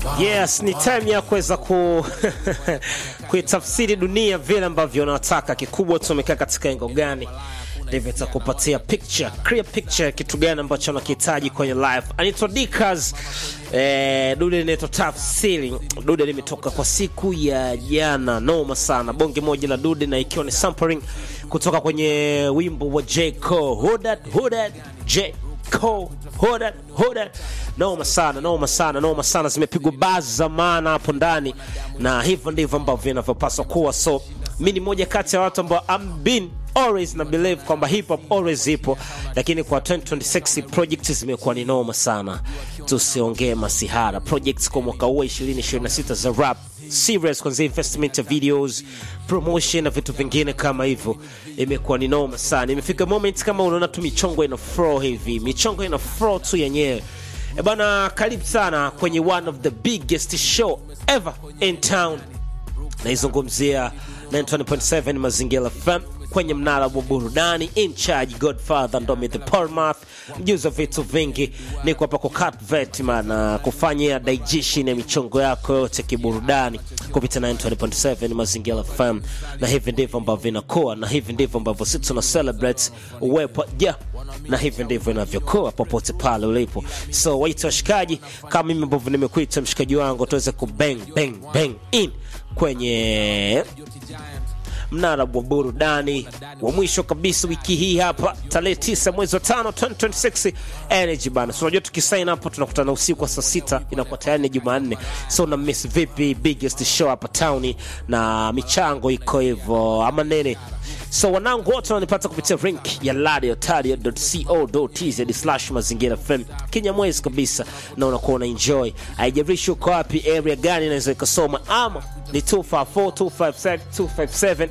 Yes, ni time ya kuweza ku kuitafsiri dunia vile ambavyo unataka. Kikubwa tumekaa katika engo gani, ndivyo itakupatia picture, clear picture, kitu gani ambacho unakihitaji kwenye life. Anaitwa Dickers eh, dude linaitwa tafsiri. Dude limetoka kwa siku ya jana, noma sana, bonge moja la dude, na ikiwa ni sampling kutoka kwenye wimbo wa J Cole, Hood That, Hood That, J Cole, Hood That, Hood That. Noma sana, noma sana, noma sana, zimepigwa buzz za maana hapo ndani, na hivyo ndivyo ambavyo inavyopaswa kuwa. So mi ni moja kati ya watu ambao I'm been always na believe kwamba hip hop always ipo, lakini kwa 2026 projects zimekuwa ni noma sana. Tusiongee masihara projects kwa mwaka huu 2026 za rap serious, kwanzia investment ya videos, promotion na vitu vingine kama hivyo, imekuwa ni noma sana. Imefika moment kama unaona tu michongo ina flow hivi, michongo ina flow tu yenyewe. E bana, karibu sana kwenye one of the biggest show ever in town naizungumzia 920.7 Mazingira FM kwenye mnara wa burudani in charge Godfather Ndomi the Palmath, mjuzi wa vitu vingi. Niko hapa kukat vet man, kufanyia digestion ya michongo yako yote kiburudani kupitia 920.7 Mazingira FM, na hivi ndivyo ambavyo inakuwa, na hivi ndivyo ambavyo sisi tuna celebrate uwepo ja na hivi ndivyo inavyokuwa popote pale ulipo. So waita washikaji kama mimi ambavyo nimekuita mshikaji wangu, tuweze kubang bang bang in kwenye mnara wa burudani wa mwisho kabisa wiki hii hapa tarehe 9 mwezi wa 5 2026 energy bana. So unajua tukisign hapo tunakutana usiku wa saa sita, inakuwa tayari ni Jumanne. So na miss vipi biggest show hapa town na michango iko hivyo ama nene So wanangu wote wananipata kupitia link ya radiotaria.co.tz slash mazingira FM Kinyamwezi kabisa, na unakuwa una enjoy, haijalishi uko wapi, area gani inaweza ikasoma, ama ni 254 257 257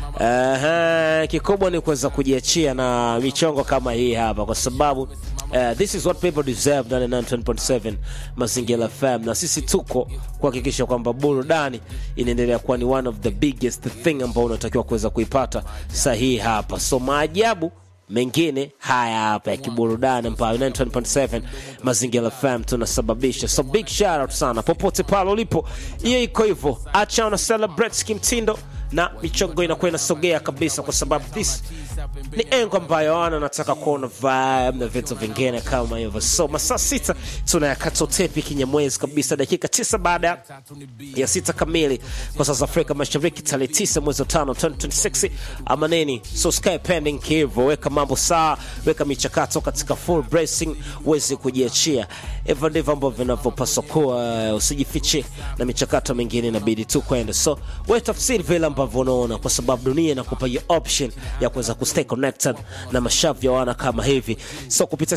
Aha, kikubwa ni kuweza kujiachia na michongo kama hii hapa, kwa sababu uh, this is what people deserve ndani ya 9.7 Mazingira FM, na sisi tuko kuhakikisha kwamba burudani inaendelea kuwa ni one of the biggest thing ambao unatakiwa kuweza kuipata sahihi hapa. So maajabu mengine haya hapa ya kiburudani ambayo 9.7 Mazingira FM tunasababisha. So big shout out sana popote pale ulipo, hiyo iko hivyo, acha una celebrate kimtindo na michongo inakuwa inasogea kabisa, kwa sababu this ni engo ambayo ana nataka kuona vibe na vitu vingine kama hivyo. So masaa sita tunayakata utepi kinyamwezi kabisa, dakika tisa baada ya sita kamili kwa saa za Afrika Mashariki, tarehe tisa mwezi wa tano 2026 ama nini. So sky pending hivyo, weka mambo sawa, weka michakato katika full bracing, uweze kujiachia. Hivyo ndivyo ambavyo vinavyopaswa kuwa, usijifiche na michakato mingine inabidi tu kwenda. So wewe tafsiri vile ambavyo unaona, kwa sababu dunia inakupa hiyo option ya kuweza kustay connected na mashavu ya wana kama hivi. So kupitia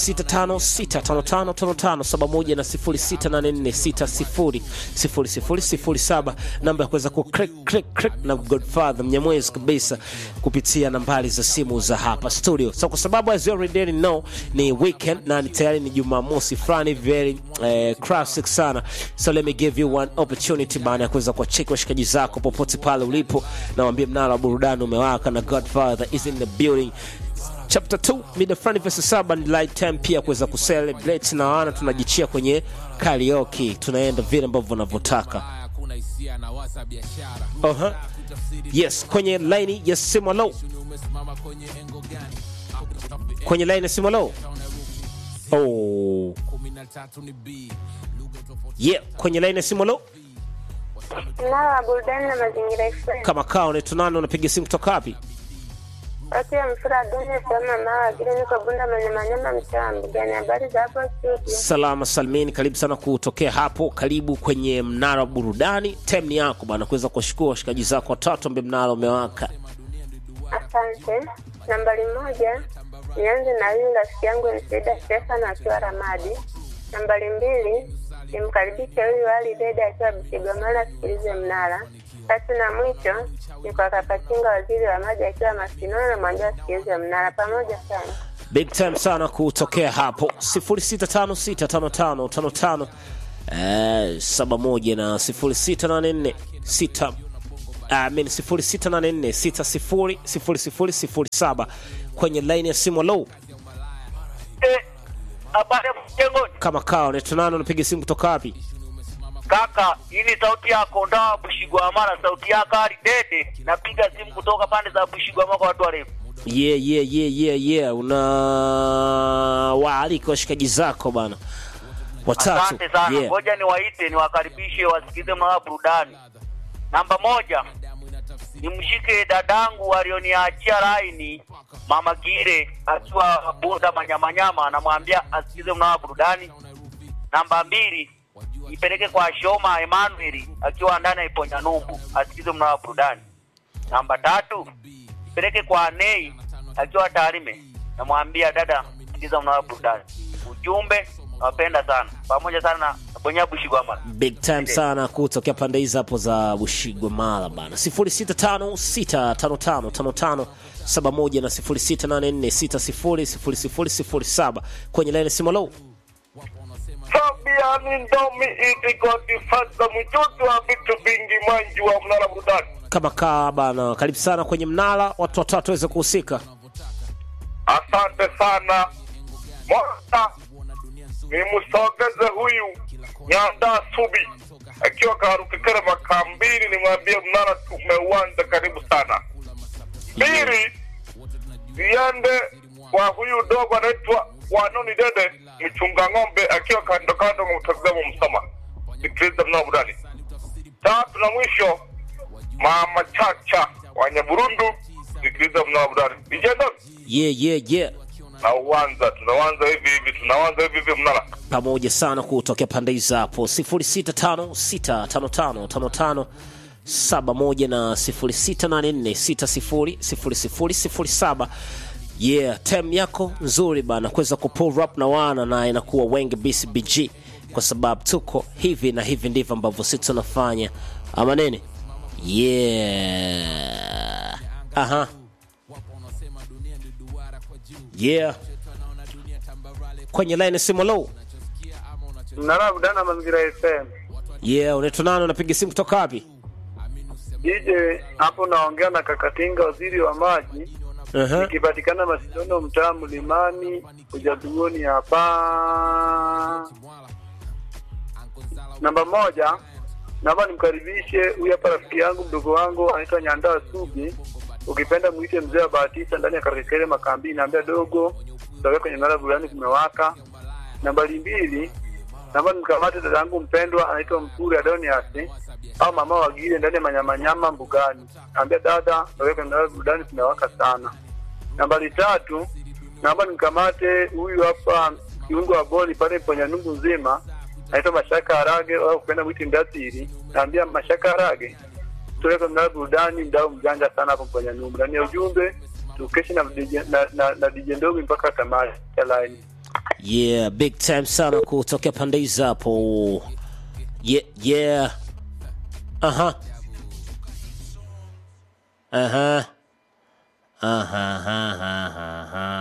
0656555571 na 0684600007 namba ya kuweza ku click click click na Godfather Mnyamwezi kabisa kupitia nambari za simu za hapa studio. So kwa sababu as you already know ni weekend na ni tayari ni Jumamosi fulani very eh, classic sana. So let me give you one opportunity bana ya kuweza kuwacheki washikaji zako popote pale ulipo na waambie mnara wa burudani umewaka na Godfather is in the building chapter 2 mida fulani verse saba ni light time pia kuweza kucelebrate na wana tunajichia kwenye karaoke tunaenda vile ambavyo unavyotaka uh-huh. yes kwenye line ya simu low kwenye line ya simu low oh yeah kwenye line ya simu low Mnara wa burudani na mazingira FM. kama kaa unaitwa nani unapiga simu kutoka wapi Watu ya mfura dunia sema mawa vile niko bunda manyamanyama mtaa mbugani. Habari za hapo studio? salama salmini karibu sana kutokea hapo karibu kwenye mnara wa burudani time ni yako bana kuweza kuwashukua washikaji zako watatu ambaye mnara umewaka Asante. Nambari moja, nianze na huyu rafiki yangu Msida Stefan akiwa Ramadi. Nambari mbili, nimkaribishe huyu Ali Deda akiwa Busigomala asikilize mnara. Tatu na mwisho ni kwa Kapachinga waziri wa maji akiwa Masinono na mwambia asikilize mnara. Pamoja sana. big time sana kutokea hapo 06565555 eh, 71 na 0684 I mean 0684 600007 kwenye line ya simu low habari ya mjengoni. kama kawa unaitwa nani unapiga simu kutoka wapi Kaka, hii ni sauti yako ndoa Bushigwamala, sauti yako Ali Dede. Napiga simu kutoka pande za Bushigwamala kwa watu warefu. yeah, yeah, yeah, yeah, yeah. una waalika washikaji zako bana watatu Asante sana, yeah. ngoja niwaite niwakaribishe wasikize mnaa burudani. Namba moja, nimshike dadangu alioniachia laini mama Gire akiwa Bunda Manyamanyama, anamwambia asikize mnaa burudani. Namba mbili, ipeleke kwa Shoma Emmanuel akiwa ndani ya Iponya Numbu, asikize mnaa burudani. Namba tatu, ipeleke kwa Nei akiwa Tarime, namwambia dada, sikiza mnaa burudani. Ujumbe, nawapenda sana pamoja sana na Bonya Bushigwamala. big time sana kutokea pande hizi hapo za bushigwa mala bana 0656555571 na 0684600007 kwenye laini simolo Fabiani Ndomi itikwatifasa mchutu wa vitu vingi manji wa mnara burudani. kama kaa bana karibu sana kwenye mnara watu watatu waweze kuhusika Asante sana Moja, nimsogeze huyu Nyanda Subi akiwa Karukikere Makambini, nimwambie mnara tumeuanza, karibu sana. Pili, ziende kwa huyu dogo anaitwa Wanoni Dede mchunga ng'ombe akiwa kando kando mwa mtazamo Msoma, sikiliza mnara burudani. Tatu na mwisho, Mama Chacha wa Nyaburundu, sikiliza mnara burudani. Vijana yeah, yeah, yeah. na uwanza tunawanza hivi hivi tunawanza hivi hivi mnara pamoja sana kutokea pande hizi hapo 0656555571 na 0684600007 yeah time yako nzuri bana kuweza kupull up na wana na inakuwa wengi bcbg kwa sababu tuko hivi na hivi ndivyo ambavyo sisi tunafanya ama nini yeah aha yeah kwenye line simu low mnara budana mazingira FM yeah unaitwa nani unapiga simu kutoka wapi DJ hapo naongea na Kakatinga waziri wa maji uh-huh. ikipatikana Masidano mtaa Mlimani ujatuoni hapa namba moja naomba nimkaribishe huyu hapa rafiki yangu mdogo wangu anaitwa Nyandaa Subi ukipenda mwite mzee wa Bahatisa ndani ya Karekere Makambi naambia dogo tutakuwa kwenye mnara burani kumewaka nambari mbili naomba nimkamate dada yangu mpendwa anaitwa Mpuri Adonias au mama wagile ndani ya manyamanyama mbugani naambia dada tutakuwa kwenye mnara burani kumewaka sana nambari tatu naomba nimkamate huyu hapa kiungo wa boli pale kwenye nungu nzima naitwa Mashaka Harage au kupenda mwiti Mdatiri naambia Mashaka Harage tuweke mnara burudani mdau mjanja sana hapo kwenye nungu ndani ya ujumbe tukeshe na DJ na, na, na DJ Ndogo mpaka tamati ya line yeah big time sana kutokea pande hizi hapo yeah yeah aha aha aha aha aha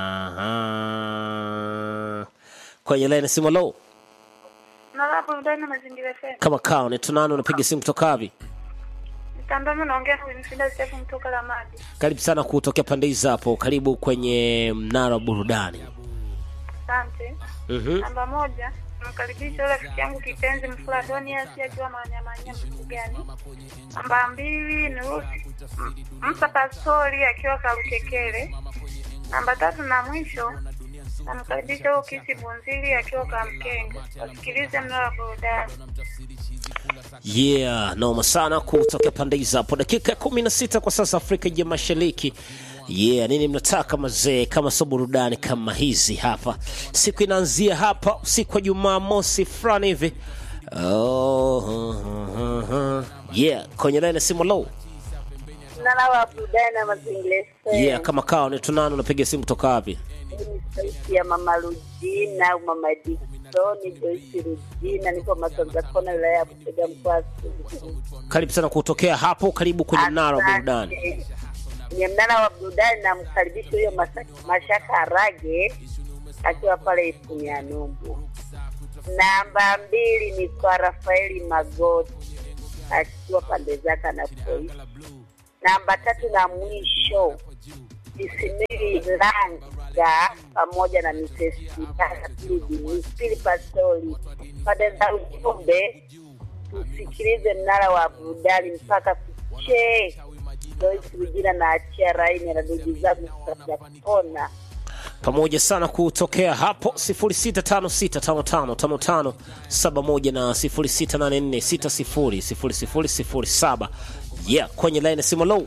aha kwenye line simu low Mnara burudani na mazingira FM. kama kaa unaitwa nani unapiga simu kutoka wapi Mtandao naongea na Winfrida Stephen kutoka Lamadi. karibu sana kutokea pande hizi hapo karibu kwenye mnara wa burudani Asante. Mhm. Namba moja, namkaribisha yule rafiki yangu kipenzi Mfula Donias akiwa manyamanya Mbugani. Namba mbili ni Rusi M- Msa Pastori akiwa Karukekele. Namba tatu na mwisho namkaribisha huyo Kisi Bunzili akiwa Kamkenga. Wasikilize mnara wa burudani. yeah noma sana kutokea pande hizi hapo dakika ya kumi na sita kwa sasa afrika ya mashariki yeah nini mnataka mazee kama sio burudani kama hizi hapa siku inaanzia hapa usiku wa jumaa mosi fulani hivi oh, uh, uh, uh. yeah kwenye laini ya simu low Mnara wa burudani na mazingira FM. yeah kama kawa unatunana unapiga simu kutoka wapi ni sauti ya mama Rujina au mama Diksoni Joyce Rujina, niko Masanza Kona, wilaya ya Busega, mkoa wa Songwe. karibu sana kutokea hapo karibu kwenye mnara wa burudani Asante. Kwenye mnara wa burudani namkaribisha huyo Masa- Mashaka Arage akiwa pale Ifunya Numbu. Namba mbili ni kwa Rafaeli Magoti akiwa pande zake anapoishi. Namba tatu na mwisho Isimili Langa pamoja na Mrs. Kitaka Pili Pili Pastori pande za ujumbe tusikilize mnara wa burudani mpaka kuchee. Joyce Rujina na achia raini na ndugu zangu tutapona. pamoja sana kutokea hapo 0656555571 na 0684600007 yeah kwenye line ya simu low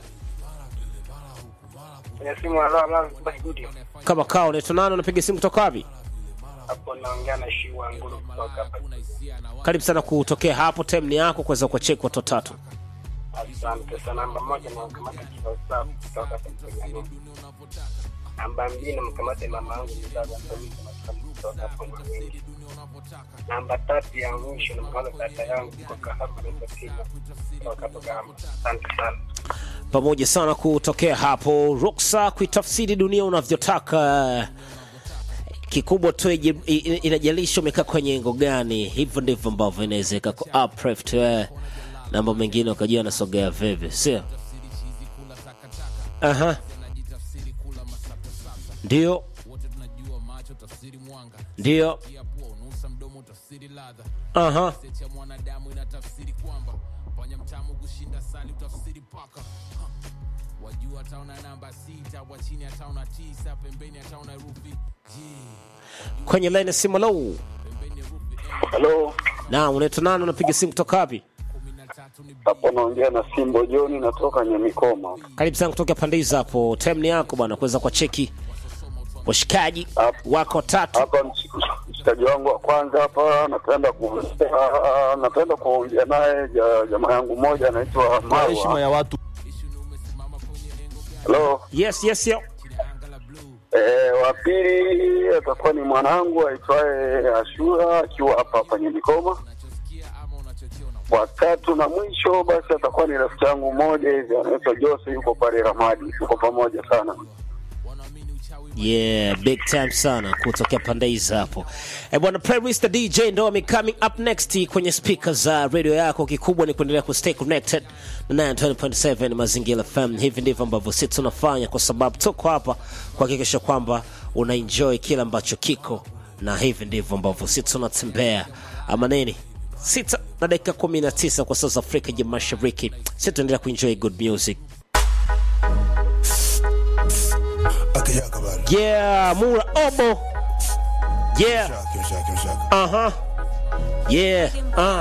Kwenye simu alama studio kama kao unaitwa nani unapiga simu kutoka wapi hapo naongea na Shiwa Nguru kutoka hapa. karibu sana kutokea hapo time ni yako kuweza kuwacheki watu watatu Asante sana. Namba moja na mkamata Kifasaha kutoka hapa Tanzania. Namba mbili na mkamata mama yangu mzazi kutoka hapo Mwanza. Namba tatu ya mwisho na mkamata dada yangu kutoka hapa Tanzania. Kutoka hapo Gamba. Asante sana. pamoja sana kutokea hapo ruksa kuitafsiri dunia unavyotaka kikubwa tu iji- i- i- inajalisha umekaa kwenye engo gani hivyo ndivyo ambavyo inawezeka ku uplift eh, na mambo mengine ukajua anasogea vipi sio aha ndio ndio aha kwenye line ya simu low Halo, na unaitwa nani unapiga simu kutoka wapi hapo naongea na Simbo Joni, natoka Nyamikoma. karibu sana kutoka pande hizo hapo time ni yako bwana kuweza kwa cheki washikaji Hapo. wako tatu Hapa mshik- mshikaji wangu wa kwanza hapa, napenda kuongea napenda kuongea naye ja- jamaa yangu mmoja anaitwa heshima Marwa. ya watu Halo, yes yes yo eh, wa pili atakuwa ni mwanangu aitwaye Ashura akiwa hapa hapa Nyamikoma. Wa tatu na mwisho basi atakuwa ni rafiki yangu mmoja hivi anaitwa Jose, yuko pale Ramadi, tuko pamoja sana. yeah big time sana kutokea pande hizo hapo eh bwana playlist the dj ndo ame coming up next kwenye speaker za radio yako kikubwa ni kuendelea ku stay connected na 920.7 mazingira fm hivi ndivyo ambavyo sisi tunafanya kwa sababu tuko hapa kuhakikisha kwamba una enjoy kile ambacho kiko na hivi ndivyo ambavyo sisi tunatembea ama nini sita na dakika 19 kwa saa za afrika ya mashariki sisi tunaendelea kuenjoy good music yeah mura obo yeah Shaka, shaka, shaka. uh-huh yeah uh